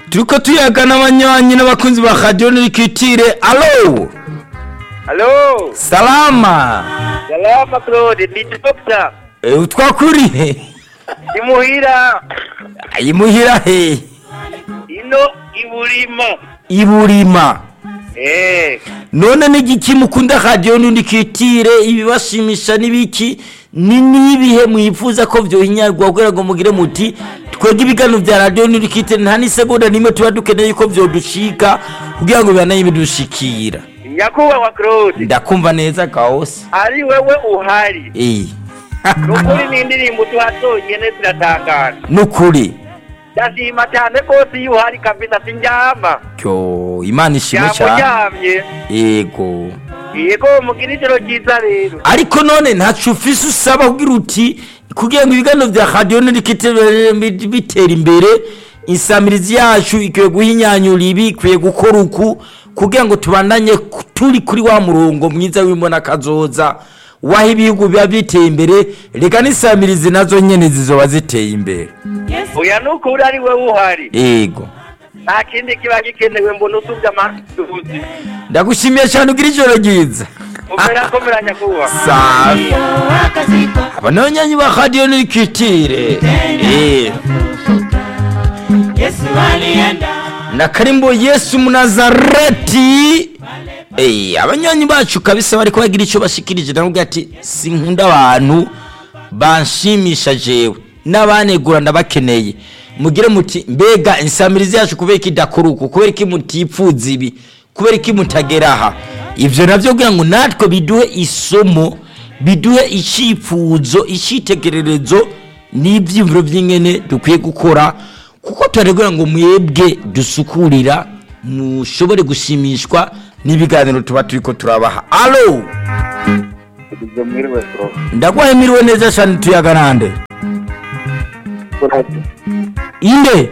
turiko tuyaga n'abanywanyi n'abakunzi ba radiyo nirikitire alo Halo, salama salama Claude, ni Dr. Eh, utwakurihe Imuhira, imuhira he ino iburima. iburima Eh, none n'igiki mukunda radiyo nirikitire ibibashimisha n'ibiki ni n'ibihe mwifuza ko vyohinyarwa kugira ngo mugire muti twebwe ibiganiro vya radiyo nirikitire nta n'isegonda n'imwe tuba dukeneye ko vyodushika kugira ngo bibanaye bidushikira nyakubahwa Claude, ndakumva neza kawose ari wewe uhari. eh Nukuri ni indirimbo tuhazonyene ziratangaje. nukuri Ndashima cyane rwose iyo uhari kabisa sindyama. kyo imana ishimwe cyane Yamuryamye. yego Yego mugira ijoro ryiza rero. ariko none ntacu ufise usaba kugira uti kugira ngo ibiganiro vya radiyo nirikite bitera imbere insamirizi yacu ikwiye guhinyanyura ibi ikwiye gukora uku kugira ngo tubandanye ku- turi kuri wa murongo mwiza w'imbona kazoza waho ibihugu biba biteye imbere reka n'insamirizi nazo nyene zizoba ziteye imbere Oya nukuri ari wewe uhari. yego Nta kindi kiba gikenewe mbona usubye amasuhuzi. ndagushimiye cyane ugira ijoro ryiza Umera komera nyakubahwa. safi aba ni abanyanyi ba radiyo nirikitire Eh. na karimbo yesu munazareti Eh, abanyanyi bacu kabisa bariko bagira icyo bashikirije ndavuga ati sinkunda abantu banshimisha jewe n'abanegura ndabakeneye mugire muti mbega insamirizi yacu kubera iki idakora uku kubera iki mutipfuza ibi kubera iki mutagera aha ivyo navyo kugira ngo natwe biduhe isomo biduhe icyifuzo icyitegererezo n'ibyiyumviro by'ingene dukwiye gukora kuko turaregura ngo mwebwe dusukurira mushobore gushimishwa n'ibiganiro tuba turiko turabaha alo Izo mwiriwe Claude. ndagwahemiriwe neza cyane tuyaga nande inde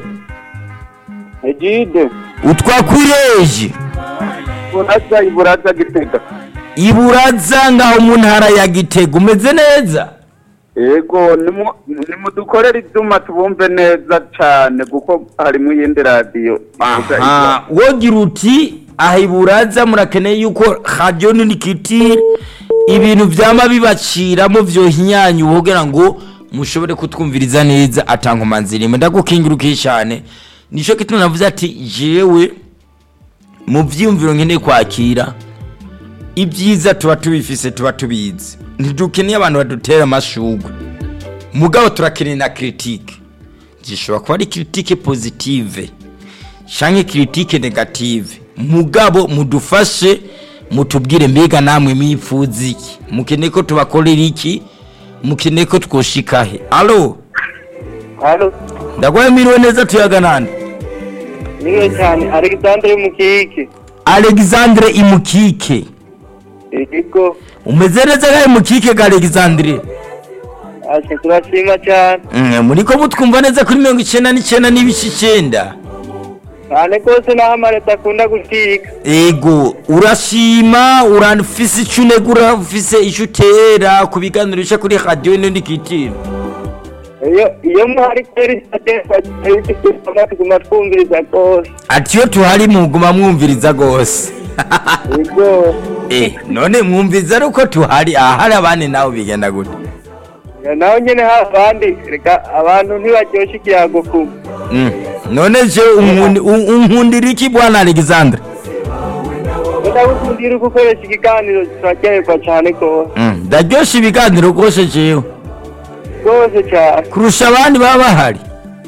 Egide, utwakwireje buraza iburaza gitega. iburaza ngaho mu ntara ya gitega umeze neza yego nimu- nimudukorere ibyuma tubumve neza cyane kuko harimo iyindi radiyo ivuga aha wogira uti aha iburaza murakeneye yuko radiyo ninikitire ibintu byama bibaciramo byohinyanya kugira ngo mushobore kutwumviriza neza atankomanzirimo ndagukingirukiye cyane nicyo gituma navuze ati jewe mu byiyumviro nkeneye kwakira ibyiza tuba tubifise tuba tubizi ntidukeneye abantu badutera amashugwe mugabo turakeneye na kiritike gishobora kuba ari kiritike pozitive canke kiritike negative mugabo mudufashe mutubwire mbega namwe mwipfuza iki mukeneye ko tubakorera iki mukeneye ko twoshikahe alo Halo, ndagwemiriwe neza tuyaga nande niwe cyane Alexandre Mukike. alexandre imukike Ego, umeze neza ga imukike ga alexandre ase turashima cyane. Mm, muriko mutwumva neza kuri mirongo icenda n'icenda n'ibice icenda Cyane rwose naho amareta akunda gushika. ego urashima urafise ico unegura ufise ico utera ku biganiro bica kuri radiyo nindikitiro Iyo iyo muhari kweri cyane tuguma twumviriza rwose. ati iyo tuhari muguma mwumviriza gose Ego, eh none mwumviriza ari uko tuhari ahari abandi nawe bigenda gute naho nyene habandi reka abantu ntibaryoshe ikiyago kuba. Mm, none je unkundi- un- unkundira iki bwana alexandre ndagukundira uko ukoresha ikiganiro turaryoherwa cyane rwose Mm, ndaryosha ibiganiro rwose jewe rwose cyane kurusha abandi baba bahari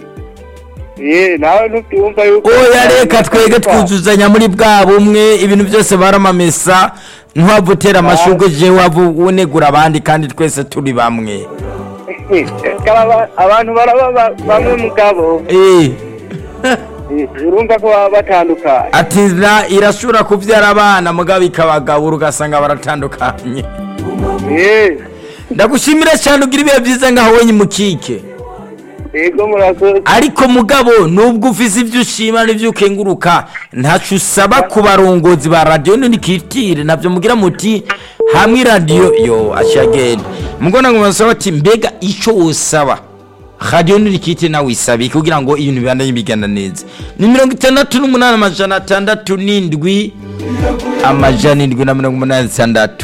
ye nawe ntubyumva yuko oya reka twege twuzuzanya muri bwa bumwe ibintu byose baramamesa ntiwava utera amashurwe jewe wava unegura abandi kandi twese turi bamwe Reka aba- abantu baraba ba- bamwe mugabo Eh, Eh, urumva ko baba batandukanye ati na irashobora kubyara abana mugabo ikabagabura ugasanga baratandukanye ye ndagushimira cyane ugira ibihe byiza ngaho wenye mukike yego murakoze ariko mugabo nubwo ufise ibyo ushima n'ibyo ukenguruka ntacu usaba ku barongozi ba radiyo ntikitire nabyo mugira muti hamwe radiyo yo ashagenda mugona ngo basaba ati mbega icyo usaba radiyo ntirikite nawe isabe kugira ngo ibintu bibandanye bigana neza ni mirongo itandatu n'umunani amajana atandatu n'indwi amajana indwi na mirongo umunani n'itandatu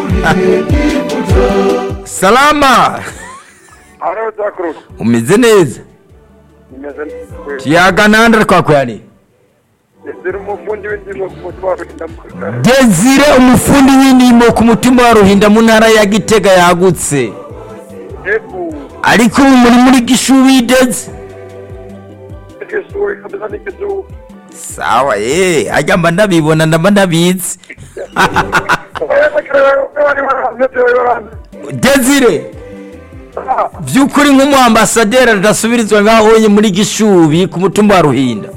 salama Haro Zakru. umeze neza Nimeze neza. tuyagananda twakwani Ziri umufundi w'indimo ku mutima w'indamukara. desire umufundi w'indimo ku mutima wa ruhinda mu ntara ya gitega yagutse Ebu. ariko ubu muri muri gishubi deze Ikisuri kabisa ni kisuri. sawa ye ajya mba ndabibona ndaba ndabizi desire by'ukuri nk'umuambasaderi adasubirizwa ngaho onye muri gishubi ku mutumba wa ruhinda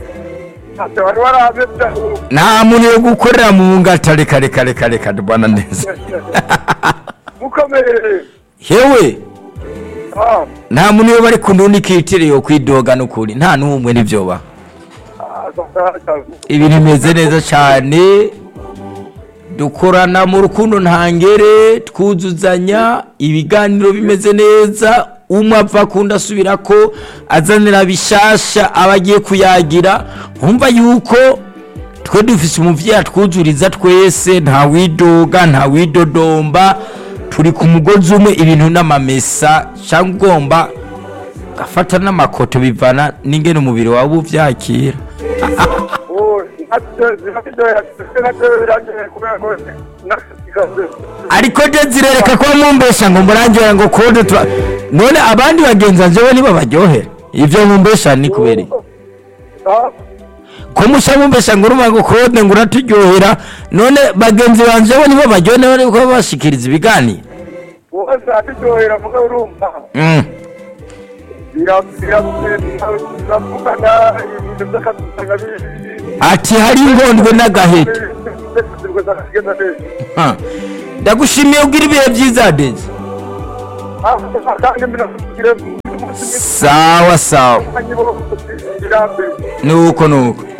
nta muntu yo gukorera mu ngata reka reka reka reka bwana neza mukomere hewe Ah, nta muntu yo bari ku ndundi kitire yo kwidoga n'ukuri nta n'umwe n'ibyoba ah, sasa, sasa. ibintu bimeze neza cyane dukorana mu rukundo ntangere twuzuzanya ibiganiro bimeze neza umwe apfa kundi asubira ko azanira bishasha aba agiye kuyagira nkumva yuko twe dufise umuvyeyi atwuzuriza twese nta widoga nta widodomba turi ku mugozi umwe ibintu n'amamesa cyangwa ugomba gafata n'amakoto bivana n'ingene umubiri wawe uvyakira Oh, ntabyo- ntabyo- ntabyo birangiye kubera ko nakasigaze. ariko zirereka ko mumbesha ngo murangira ngo kode tura none abandi bagenzi jewe nibo baryohera ivyo mumbesha ni kubera iki? Ah, ko musha mumbesha ngo urumva ngo kode ngo uraturyohera none bagenzi banje bo nibo baryohera bariko bashikiriza ibiganiro wose aturyohera muga urumva Mm. Bira- bira- biravugana ibintu by'akadusanga bi- ati hari ingondwe n'agaheta Kugeza neza. Ha. ndagushimiye ugira ibihe byiza dezi Ah, kandi minasubire umunsi sawa sawa mwiza, nibo birambe. nuko nuko